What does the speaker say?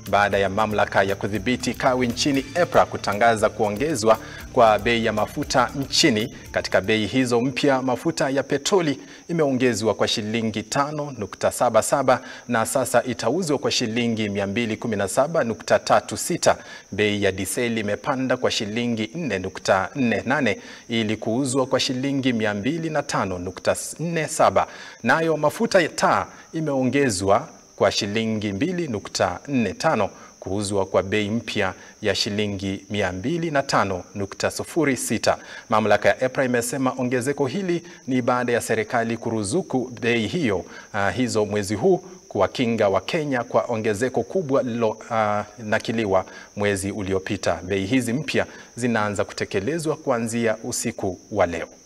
baada ya mamlaka ya kudhibiti kawi nchini EPRA kutangaza kuongezwa kwa bei ya mafuta nchini. Katika bei hizo mpya, mafuta ya petroli imeongezwa kwa shilingi 5.77 na sasa itauzwa kwa shilingi 217.36. Bei ya diseli imepanda kwa shilingi 4.48 ili kuuzwa kwa shilingi 205.47. Nayo mafuta ya taa imeongezwa kwa shilingi 2.45 kuuzwa kwa bei mpya ya shilingi 205.06. Mamlaka ya EPRA imesema ongezeko hili ni baada ya serikali kuruzuku bei hiyo uh, hizo mwezi huu kuwakinga Wakenya kwa ongezeko kubwa lililonakiliwa uh, mwezi uliopita. Bei hizi mpya zinaanza kutekelezwa kuanzia usiku wa leo.